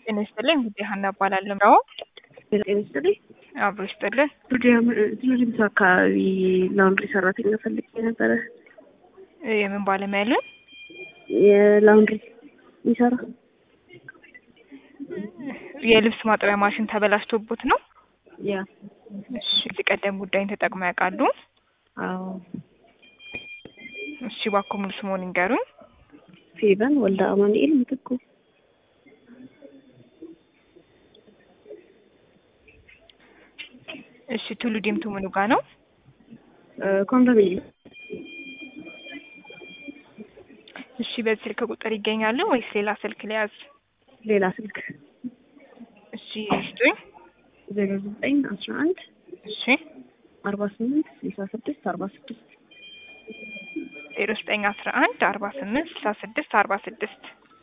ጤና ይስጥልኝ ጉዴ ሀና እባላለሁ። ነው ጤና ይስጥልኝ። አብሮ ይስጥልን። ቱሪዝም አካባቢ ላውንድሪ ሰራተኛ ፈልጌ ነበረ። የምን ባለሙያ ያለን? የላውንድሪ የሚሰራ የልብስ ማጠቢያ ማሽን ተበላሽቶቦት ነው? ያ እሺ፣ እዚህ ቀደም ጉዳይን ተጠቅመው ያውቃሉ? አዎ። እሺ፣ እባክዎ ሙሉ ስምዎን ይንገሩኝ? ፌቨን ወልደ አማኑኤል ምትኩ። እሺ፣ ቱሉ ዲምቱ ምኑ ጋ ነው? ኮንዶሚኒየም እሺ፣ በዚህ ስልክ ቁጥር ይገኛሉ ወይስ ሌላ ስልክ ሊያዝ? ሌላ ስልክ እሺ፣ ይስጡኝ። ዜሮ ዘጠኝ አስራ አንድ እሺ፣ አርባ ስምንት ስልሳ ስድስት አርባ ስድስት ዜሮ ዘጠኝ አስራ አንድ አርባ ስምንት ስልሳ ስድስት አርባ ስድስት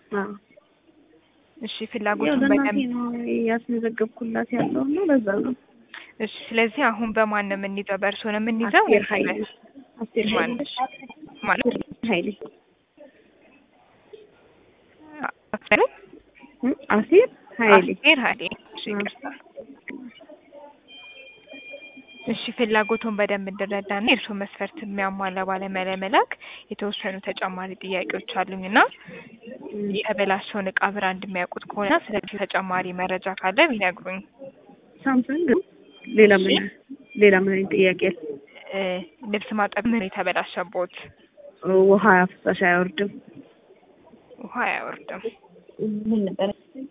እሺ፣ ያው ፍላጎቱን ለእናቴ በደንብ ነው ያስመዘገብኩላት ያለው እና ለዛ ነው። እሺ፣ ስለዚህ አሁን በማን ነው የምንይዘው? በእርስዎ ነው የምንይዘው? አስቴር ኃይሌ አስቴር ኃይሌ ማን ማለት ኃይሌ አስቴር እ አሴር ኃይሌ አስቴር ኃይሌ። እሺ፣ ይቅርታ። እሺ ፍላጎቱን በደንብ እንድረዳና የእርስዎን መስፈርት የሚያሟላ ባለሙያ ለመላክ የተወሰኑ ተጨማሪ ጥያቄዎች አሉኝና የተበላሸውን እቃ ብራንድ የሚያውቁት ከሆነ ስለዚህ ተጨማሪ መረጃ ካለ ቢነግሩኝ። ሳምሰንግ ሌላ ምን ሌላ ምን አይነት ጥያቄ አለ? እ ልብስ ማጠብ ምን የተበላሸቦት? ውሃ ፍሳሽ አይወርድም። ውሃ አያወርድም። ምን ነበር?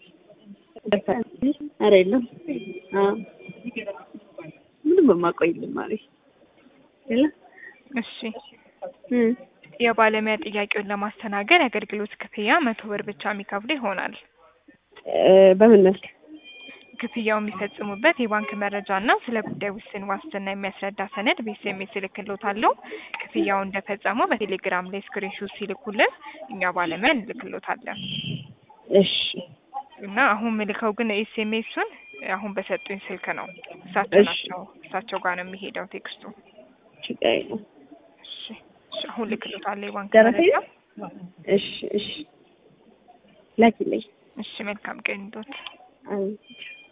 ኧረ የለም። አዎ ምንም በማውቀው የለም ማለት የለ እሺ እ የባለሙያ ጥያቄውን ለማስተናገድ የአገልግሎት ክፍያ መቶ ብር ብቻ የሚከፍሉ ይሆናል። እ በምን መልክ? ክፍያው የሚፈጽሙበት የባንክ መረጃ እና ስለ ጉዳይ ውስን ዋስትና የሚያስረዳ ሰነድ በኤስኤምኤስ እልክልዎታለሁ። ክፍያው እንደፈጸሙ በቴሌግራም ላይ ስክሪንሾት ሲልኩልን እኛ ባለሙያ እንልክልዎታለን። እሺ እና አሁን ምልከው ግን ኤስኤምኤሱን አሁን በሰጡኝ ስልክ ነው። እሳቸው እሺ። ናቸው እሳቸው ጋር ነው የሚሄደው ቴክስቱ። ችግር የለም። እሺ እሺ፣ አሁን ልክልዎታለሁ የባንክ ደረሰኝ? መረጃ። እሺ እሺ ላኪልኝ። እሺ መልካም ቀን ይሁንልዎት። አሜን